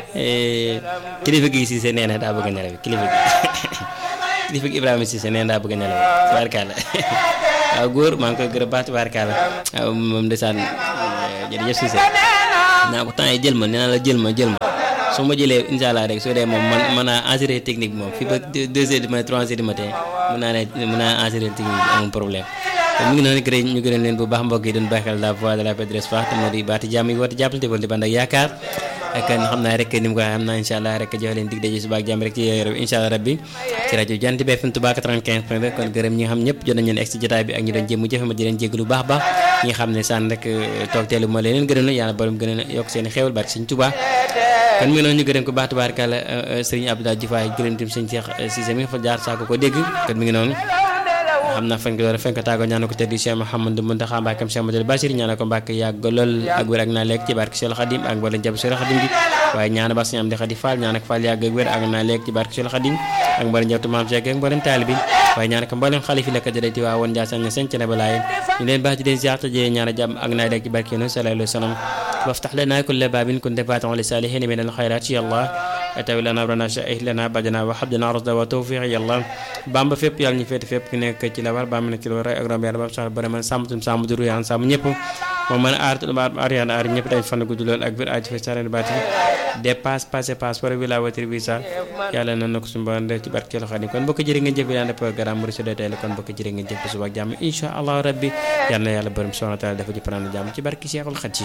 kilifa gi Cissé nee na daa bëgg a nelaw kilifa gi kilifa gi Ibrahima Cissé nee na daa bëgg a nelaw tubaarkàlla waaw góor maa ngi koy gërëm baax tubaarkàlla waaw moom ndeysaan jërëjëf Cissé naa ko temps yi jël ma nee naa la jël ma jël ma su ma jëlee incha allah rek soo dee moom man mën naa assurer technique moom fii ba deux heures du matin trois heures du matin mën naa ne mën naa assurer technique amul problème te mu ngi noonu gërëm ñu gërëm leen bu baax mbokk yi doon bàyyi xel la voix de la paix de l'espoir te moo di baati jàmm yi woote jàppalante wala di band ak yaakaar ak xam naa rek ni mu ko xam naa incha allah rek jox leen dig daje suba ak jàmm rek ci réew incha allah rabbi ci rajo Jant bi FM Touba 95 point 2 kon gërëm ñi nga xam ñëpp jot nañu leen egg ci jotaay bi ak ñi doon jéem jëfe ma di leen jégg lu baax baax ñi nga xam ne sànn rek toog teelu ma leen gërëm la yàlla borom gën a yokk seen xéewal barke Sëñ Touba kon mu ngi noonu ñu gërëm ko baax tubaarkàlla Serigne Abdoulaye Diouf waaye gërëm tim Sëñ Cheikh Cissé mi nga fa jaar saako ko dégg kon mi ngi noonu xam naa fañ ko war a fañ ko tàggoo ñaana ko teddi Cheikh Mouhamadou Mountakha Mbacké Cheikh Madou Bachir ñaana ko Mbacké yàgg lool ak wér ak naa lekk ci barke Cheikh Khadim ak wala jàpp Cheikh Khadim bi waaye ñaana ba suñu am di Khadi Fall ñaana ko Fall yàgg ak wér ak naa lekk ci barke Cheikh Khadim ak mboolem njabootu maam Cheikh ak mboolem taalibi waaye ñaana ko mboolem xalifi la ko jëlee waa woon Ndiassane seen ci ne balaaye ñu leen baax di leen ziar te jëlee ñaana jàmm ak naa lekk ci barke Yonent sallallahu alayhi wa sallam وافتح لنا كل باب كنت فاتحا للصالحين من الخيرات يا الله اتوي لنا امرنا شائه لنا بعدنا وحب لنا رشدا وتوفيق يا الله bamba fépp yàlla ñu féete fépp ku nekk ci la war ba mu nekk ci la war ak rom yàlla ba sax bare man sàmm tum sàmm duru yaan sàmm ñëpp moom mën a aar aar yaan aar ñëpp dañ fan gudd lool ak biir aji fa sareen baati dépasse passé passeport bi la voiture visa yàlla na ko suñu borom def ci barke la xadim kon bokk jërë ngeen jëf daan programme mu de tey kon bokk jërë ngeen jëf suba ak jàmm insha allah rabbi yàlla na yàlla borom subhanahu wa taala dafa ci panaan jàmm ci barke Cheikhul Khadim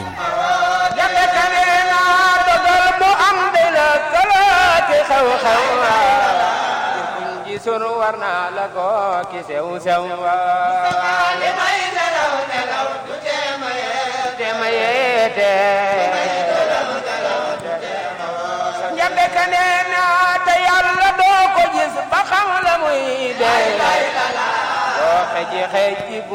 xew xew kuñ gisul war naa la ko ki sew sew li may nelaw nelaw du teema yeete ma yeete njambe ka nee na te yàlla doo ko gis ba xam la muy dee doo xeji xeji bu